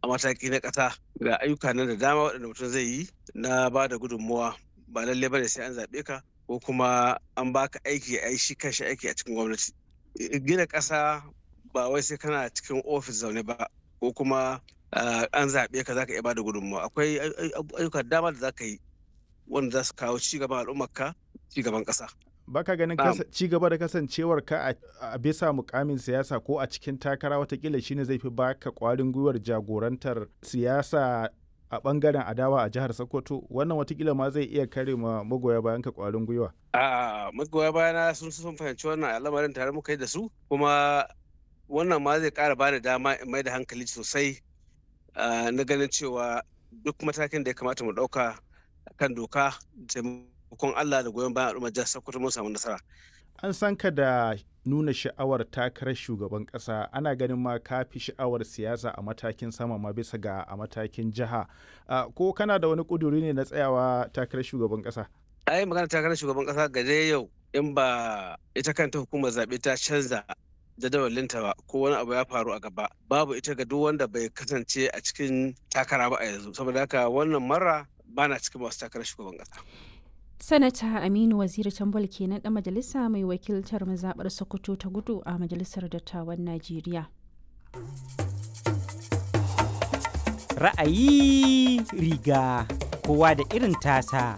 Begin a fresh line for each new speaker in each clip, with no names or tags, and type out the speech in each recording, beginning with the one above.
a mataki na ƙasa ga ayyuka nan da dama waɗanda mutum zai yi na ba da gudunmuwa ba lallai bane sai an zaɓe ka ko kuma an baka aiki a yi shi kanshi aiki a cikin gwamnati gina ƙasa ba wai sai kana cikin ofis zaune ba ko kuma an zaɓe ka zaka iya ba da gudunmuwa akwai ayyuka dama da zaka yi wanda za su kawo ci gaban al'ummarka ci gaban ƙasa
baka ganin ci gaba da kasancewar ka a bisa mukamin siyasa ko a cikin takara watakila shine zai fi baka kwarin gwiwar jagorantar siyasa a bangaren adawa a jihar Sokoto wannan watakila ma zai iya kare ma magoya bayan ka kwarin gwiwa.
A magoya bayana sun sun fahimci wannan al'amarin tare muka yi da su kuma wannan ma zai kara bani dama in mai da hankali sosai na ganin cewa duk matakin da ya kamata mu dauka kan doka taimakon Allah da goyon bayan al'ummar jihar Sokoto mun samu nasara.
An san ka da nuna sha'awar takarar shugaban kasa ana ganin ma ka fi sha'awar siyasa a matakin sama ma bisa ga a matakin jiha ko kana da wani kuduri ne na tsayawa takarar shugaban kasa
ai magana takarar shugaban kasa ga dai yau in ba ita kanta hukumar zaɓe ta canza jadawalinta ba ko wani abu ya faru a gaba babu ita ga duk wanda bai kasance a cikin takara ba a yanzu saboda haka wannan mara bana cikin masu takarar shugaban kasa
sanata aminu waziri tambol kenan dan majalisa mai wakiltar mazabar sokoto ta gudu a majalisar dattawan najeriya
ra'ayi riga kowa da irin tasa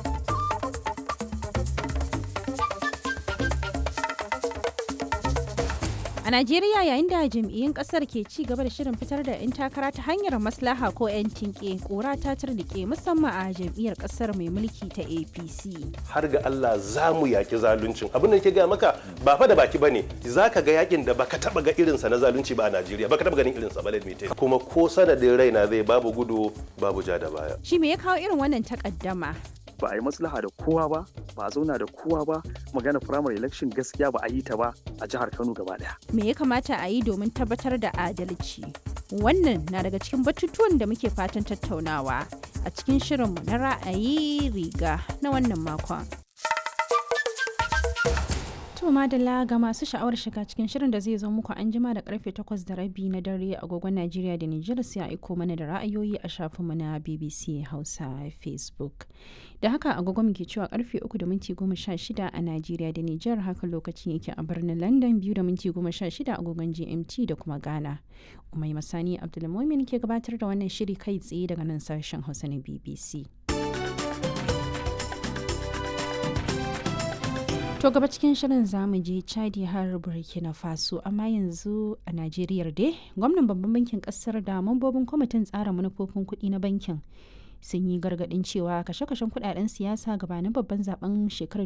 A Najeriya yayin da jam'iyyun kasar ke ci gaba da shirin fitar da 'yan takara ta hanyar maslaha ko 'yan tinke kura ta turnike musamman a jam'iyyar kasar mai mulki ta APC.
Har ga Allah za mu yaki zaluncin. Abin da ke gaya maka ba fa da baki bane. Za ka ga yakin da baka taba ga irinsa na zalunci ba a Najeriya. Baka taba ganin irinsa ba lalmite. Kuma ko sanadin raina zai babu gudu babu ja da baya.
Shi me ya kawo irin wannan takaddama?
ba a yi maslaha da kowa ba ba a zauna da kowa ba magana primary election gaskiya ba a yi ta ba a jihar kano gaba daya
me ya kamata a yi domin tabbatar da adalci wannan na daga cikin batutuwan da muke fatan tattaunawa a cikin shirinmu na ra'ayi riga na wannan makon To madalla ga masu sha'awar shiga cikin shirin da zai zo muku an jima da karfe 8 da rabi na dare agogon Najeriya da Nijar sai a aiko mana da ra'ayoyi a shafinmu na BBC Hausa Facebook. Da haka agogon muke cewa karfe 3 da minti 16 a Najeriya da Nijar haka lokacin yake a birnin London 2 da minti 16 agogon GMT da kuma Ghana. Umai Masani Abdulmumin ke gabatar da wannan shiri kai tsaye daga nan sashen Hausa na BBC. To gaba cikin shirin zamu je Chadi har Burkina Faso amma yanzu a Najeriya dai gwamnan babban bankin kasar da mambobin kwamitin tsara manufofin kuɗi na bankin sun yi gargaɗin cewa kashe-kashen kuɗaɗen siyasa gabanin babban zaben shekarar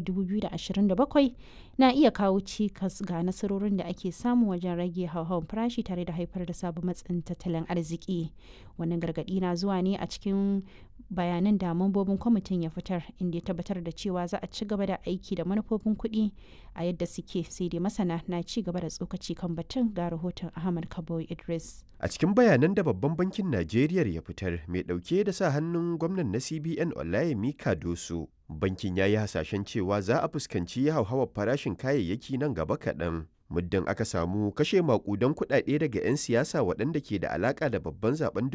2027 na iya kawo cikas ga nasarorin da ake samu wajen rage hauhawar farashi tare da haifar da sabon matsin tattalin arziki wannan gargaɗi na zuwa ne a cikin bayanan da mambobin kwamitin ya fitar inda ya tabbatar da cewa za a ci gaba da aiki da manufofin kuɗi a yadda suke sai dai masana na ci gaba da tsokaci kan batun ga rahoton ahmad kabo idris
a cikin bayanan da babban bankin najeriya ya fitar mai ɗauke da sa hannun gwamnan na cbn olayemi kadoso bankin ya yi hasashen cewa za a fuskanci hauhawar farashin kayayyaki nan gaba kaɗan muddin aka samu kashe makudan kuɗaɗe daga 'yan siyasa waɗanda ke da alaƙa da babban zaben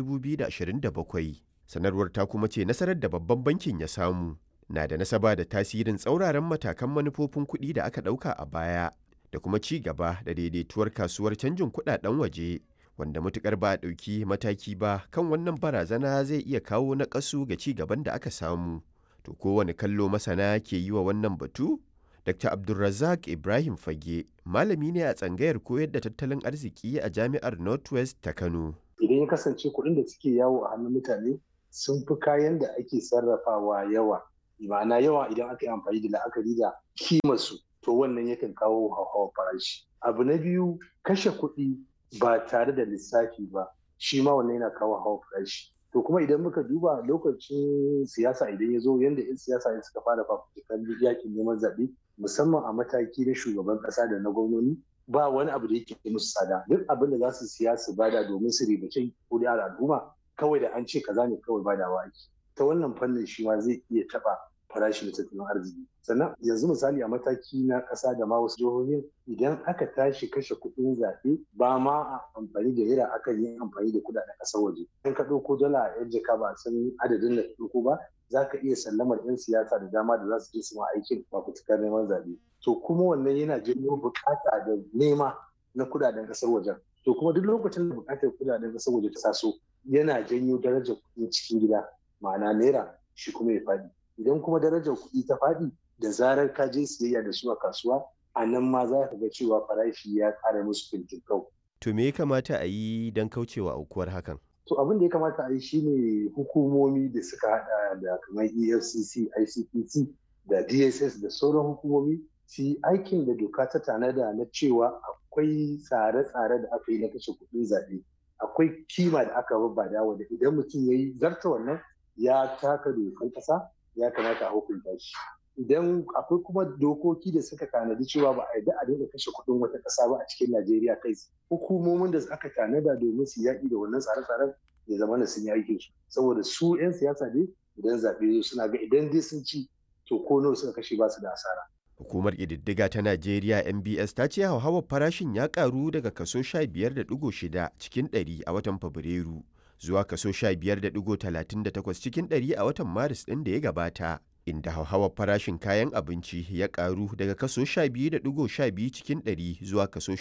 2027 sanarwar ta kuma ce nasarar da babban bankin ya samu na da nasaba da tasirin tsauraran matakan manufofin kuɗi da aka ɗauka a baya da kuma ci gaba da daidaituwar kasuwar canjin kuɗaɗen waje wanda matukar ba a ɗauki mataki ba kan wannan barazana zai iya kawo naƙasu ga ci gaban da aka samu to kowane kallo masana ke yi wa wannan batu Dr. Abdulrazak Ibrahim Fage malami ne a tsangayar koyar da tattalin arziki a jami'ar Northwest ta Kano.
Idan ya kasance kuɗin da suke yawo a hannun mutane sun fi kayan da ake sarrafawa yawa ma'ana yawa idan aka yi amfani da la'akari da kimarsu to wannan yakan kawo hauhawar farashi abu na biyu kashe kuɗi ba tare da lissafi ba shi ma wannan yana kawo hauhawar farashi to kuma idan muka duba lokacin siyasa idan ya zo yadda 'yan siyasa ne suka fara fafutukan yakin neman zaɓe musamman a mataki na shugaban ƙasa da na gwamnoni ba wani abu da yake musu tsada duk abin da za su siya su bada domin su ribace kuri'ar al'umma kawai da an ce kaza ne kawai badawa ake ta wannan fannin shi ma zai iya taɓa farashi da tattalin arziki sannan yanzu misali a mataki na ƙasa da ma wasu jihohin idan aka tashi kashe kuɗin zaɓe ba ma a amfani da naira akan yi amfani da kuɗaɗen ƙasar waje in ka ɗauko dala a yan jaka ba san adadin da ka ɗauko ba za ka iya sallamar 'yan siyasa da dama da za su je su ma aikin fafutukar neman zaɓe to kuma wannan yana janyo buƙata da nema na kuɗaɗen ƙasar wajen to kuma duk lokacin da buƙatar kuɗaɗen ƙasar waje ta taso yana janyo darajar kuɗin cikin gida ma'ana naira shi kuma ya faɗi idan kuma darajar kuɗi ta faɗi da zarar ka je siyayya da su a kasuwa a nan ma za ka ga cewa farashi ya ƙara musu fintinkau.
To me ya kamata a yi don kaucewa aukuwar hakan?
To abin da ya kamata a yi shine hukumomi da suka haɗa da kamar EFCC, ICPC da DSS da sauran hukumomi su yi aikin da doka ta tanada na cewa akwai tsare-tsare da aka yi na kashe kuɗin zaɓe. Akwai kima da aka babbada wanda idan mutum ya yi zarta wannan ya taka dokan ƙasa ya kamata a hukunta shi idan akwai kuma dokoki da suka tanadi cewa ba a yarda a dinga kashe kuɗin wata ƙasa ba a cikin Najeriya kai hukumomin da aka tanada domin su yaƙi da wannan tsare-tsaren ya zama na sun yi aikin su saboda su 'yan siyasa ne idan zaɓe suna ga idan dai sun ci to ko nawa suka kashe ba su da asara.
Hukumar ƙididdiga ta Najeriya MBS ta ce hauhawar farashin ya ƙaru daga kaso 15.6 cikin 100 a watan Fabrairu. zuwa kaso 15.38 cikin ɗari a watan Maris ɗin da ya gabata, inda hauhawar farashin kayan abinci ya ƙaru daga kaso 12.12 cikin ɗari zuwa kaso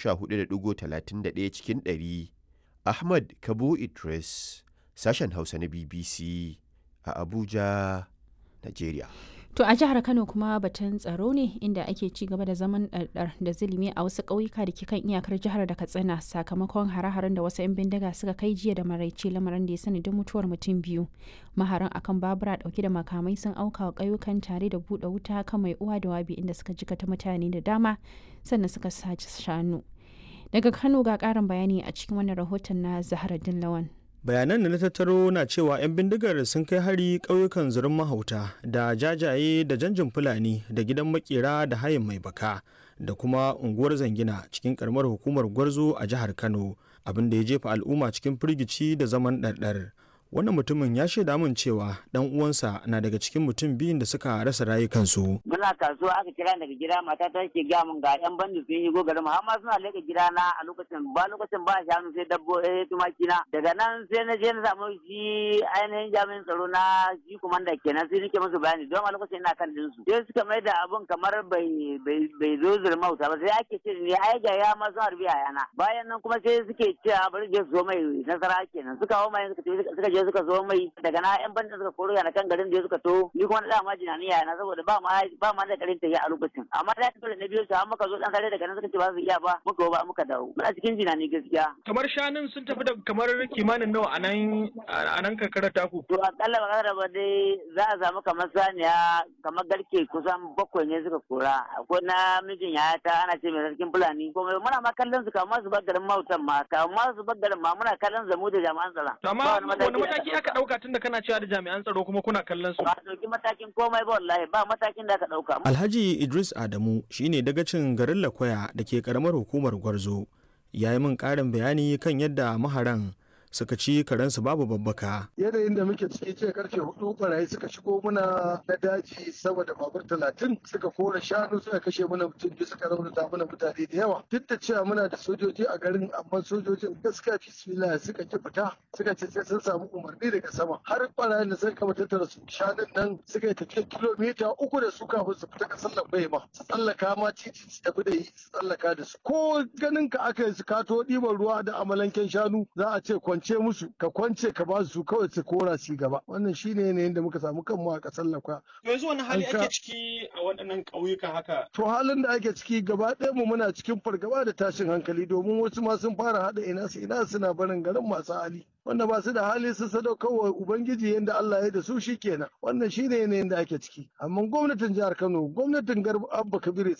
14.31 cikin ɗari. Ahmad Kabo Idris, sashen Hausa na BBC a Abuja, Najeriya.
To a jihar Kano kuma batun tsaro ne inda ake ci gaba da zaman ɗarɗar da zulumi a wasu ƙauyuka da ke kan iyakar jihar da Katsina sakamakon hare-haren da wasu 'yan bindiga suka kai jiya da maraice lamarin da ya sanadin mutuwar mutum biyu. Maharan akan babura ɗauke da makamai sun auka wa ƙauyukan tare da buɗe wuta kan mai uwa da wabi inda suka jikata mutane da dama sannan suka sace shanu. Daga Kano ga ƙarin bayani a cikin wannan rahoton na Zahra Dillawan.
bayanan da na tattaro na cewa 'yan bindigar sun kai hari ƙauyukan zurin mahauta da jajaye da janjin fulani da gidan makera da hayin mai baka da kuma unguwar zangina cikin karamar hukumar gwarzo a jihar kano abin da ya jefa al'umma cikin firgici da zaman ɗarɗar wannan mutumin ya shaida min cewa dan uwansa na daga cikin mutum biyun da suka rasa rayukansu.
Muna kasuwa aka kira daga gida mata ta ke gaya min ga yan bandi sun yi gogarin har ma suna leka gida na a lokacin ba lokacin ba shanu sai dabbo eh tumaki na daga nan sai na je na samu shi ainihin jami'in tsaro na shi kumanda kenan sai nake musu bayani don a lokacin ina kan dinsu sai suka mai da abun kamar bai bai zo zurmauta ba sai ake ce ne ai ga ya ma sun harbi a yana bayan nan kuma sai suke cewa bari je su zo mai nasara kenan suka hawo mai suka je suka zo mai daga na yan bandin suka koro yana kan garin da suka to ni kuma na ma jinani yana saboda ba ma ba ma da garin tafiya a lokacin amma da dole na biyo su har muka zo dan kare daga nan suka ce ba su iya ba muka ba muka dawo muna cikin jinani gaskiya
kamar shanun sun tafi da kamar kimanin nawa a nan a nan karkarar taku
to akalla ba kada ba dai za a samu kamar saniya kamar garke kusan bakwai ne suka kora akwai na mijin yaya ta ana ce mai sarkin fulani kuma muna ma kallon su kamar su bar garin mautan ma kamar su bar garin ma muna kallon zamu da jami'an tsaron
amma wani mataki aka dauka tunda kana cewa da jami'an tsaro kuma kuna kallon su
ba dauki matakin komai ba wallahi ba matakin da aka dauka
Alhaji Idris Adamu shine dagacin garin Lakwaya da ke karamar hukumar Gwarzo ya yi min karin bayani kan yadda maharan suka ci karensu babu babbaka.
Yanayin da muke ciki ce karfe hudu barayi suka shigo muna na daji sama da babur talatin suka kora shanu suka kashe mana mutum biyu suka raunata mana mutane da yawa. Duk da cewa muna da sojoji a garin amma sojojin gaskiya bismillah suka ki fita suka ce sai sun samu umarni daga sama. Har barayin da suka kama tattara su shanun nan suka yi tafiya kilomita uku da su kafin su fita kasar lambai ma. Su tsallaka ma titi su tafi da su tsallaka da su. Ko ganin ka aka yi su kato ɗiban ruwa da amalanken shanu za a ce kwance musu ka kwance ka ba su kawai su kora su gaba wannan shine yanayin da muka samu kanmu a kasar lakwa
yanzu wani hali ake ciki a waɗannan ƙauyuka haka
to halin da ake ciki gaba ɗaya mu muna cikin fargaba da tashin hankali domin wasu ma sun fara haɗa ina su ina suna barin garin masu hali wanda ba su da hali su sadaukar wa ubangiji yadda Allah ya da su shikenan wannan shine yanayin da ake ciki amma gwamnatin jihar Kano gwamnatin Garba Abba Kabir